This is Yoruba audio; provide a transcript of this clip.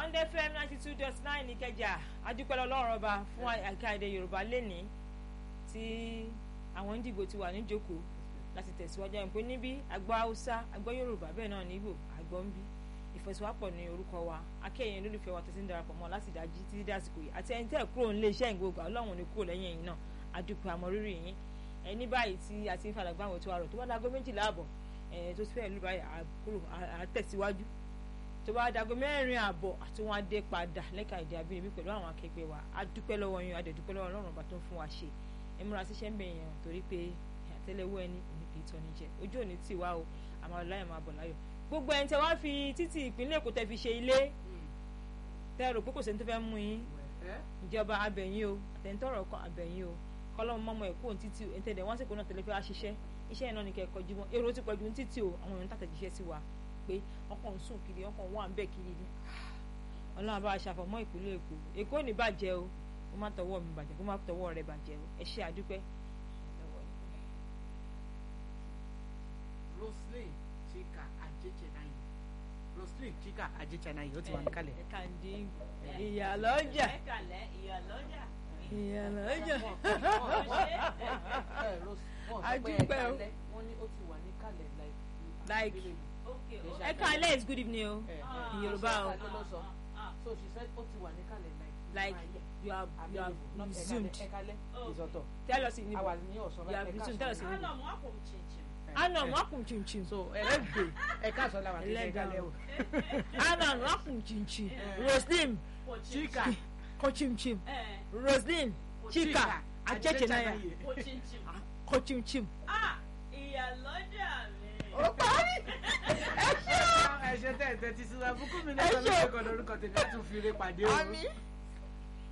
bond fm ninety two dot nine nìkẹjà adúpẹ́ lọ́rùn ọba fún àyíká èdè yorùbá lẹ́nìí tí àwọn ìdìbò ti wà níjókòó láti tẹ̀síwájú àwọn pé níbí àgbọ̀ haúsá àgbọ̀ yorùbá bẹ́ẹ̀ náà ní ìgbò àgbọ̀ ń bí ìfẹsíwápọ̀ ní orúkọ wa akẹ́yìn olólùfẹ́ wa tẹ̀sí ń darapọ̀ mọ́ láti dájí títí dásìkò yìí àti ẹni tẹ́ kúrò nílé iṣẹ́ ìgbòho ọlọ́run ní kúrò lẹ́yìn ẹ̀yìn náà adúpẹ́ àmọ́rírì yín ẹni báyìí tí a ti ń falàgbà àwọn ètò àrò tó bá dago méjìlá àbọ̀ tó ti fẹ́ẹ̀ lù báyìí àkúrò àtẹ̀síwájú tó bá dago mẹ́rin àbọ̀ àti wọn adé padà lẹ́ka èdè abínibí pẹ̀lú àwọn akẹgbẹ́ wa adúpẹ́ lọ́wọ́ yín adẹ̀dúpẹ́ lọ́wọ́ ọlọ́run ọba tó ń fún wa ṣe ẹ múra síṣẹ́ ń bẹ̀ yẹn torí pé àtẹ́lẹwọ́ ẹni òní kì í tọ́ni jẹ ojú òní tì wá o àmọ́ ọláyọ̀ máa bọ̀ láyọ̀ gbogbo ẹni tẹ wá fi títì ìpínlẹ̀ èkó tẹ fi ṣe ilé tẹ rò pé kò sẹ́ni tó fẹ́ mú yín ìjọba abẹ̀yìn o àtẹ̀ntọ́rọ̀ kan abẹ̀yìn o kọ́lọ́mù mọ́mọ́ ẹ̀kọ́ òun títì o ẹ̀ńtẹ̀dẹ̀ wọ́n sì kó náà tẹ̀lé fẹ́ wá ṣiṣẹ́ iṣẹ́ yẹn náà ni kẹ́ ẹ kọjú mọ́ èrò ti pọ̀jù ní títì o àwọn èèyàn tàtẹ̀jíṣẹ́ sí wa pé ọkàn ń sùn kiri ọkàn wà ń bẹ̀ kiri ni ọlọ́run bá aṣàfọ̀mọ́ ìpínlẹ̀ èkó èkó ò ní bàjẹ́ o kó má tọwọ́ mi bàjẹ́ kó má tọwọ́ rẹ bàjẹ́ o ẹ ṣe àdúpẹ́. Roslyn Chika Ajechanayi Roslyn Chika Ajechanayi ó ti wà níkàlẹ̀. ẹ kàn dín ìyàlọ́jà ẹ kàlẹ́ ìyàlọ́jà. ìyàlọ́jà Adúpẹ́ o. Wọ́n ní ó ti wà níkàlẹ̀ Like- like. ok ok. ẹ kàlẹ́ is good evening o Ah, in Yorùbá o Ṣé Adé ló sọ? ah, So she said ó ti wà níkàlẹ̀ like. like you have you have resumed Ẹ̀kalẹ̀ ìzọ̀tọ̀. tell us in Àwa Igbo ní ọ̀sán You have resumed, tell us in ah. Igbo. Ana mu akum chinchin. anna nwakun chinchin So ẹlẹ́gbẹ̀ẹ́ ẹ̀ka àṣọ làwọn àti Ẹlẹ́dàá ẹ̀kalẹ̀ o. o. anna nwakun chinchin Eh. roslyn Ko Chika. chinchin. kochimchim Eh, roslyn chika ajechenaya ko chinchin. kochimchim. Ah, ìyàlọ́jà mi. Ó parí. Ẹ ṣe tẹ̀ tẹ̀ ti sinra fún kúmi náà Ẹ lọ́dún ṣe. ẹ̀kọ́ lórúkọ tèmi á tún fi eré pàdé o. Àmín.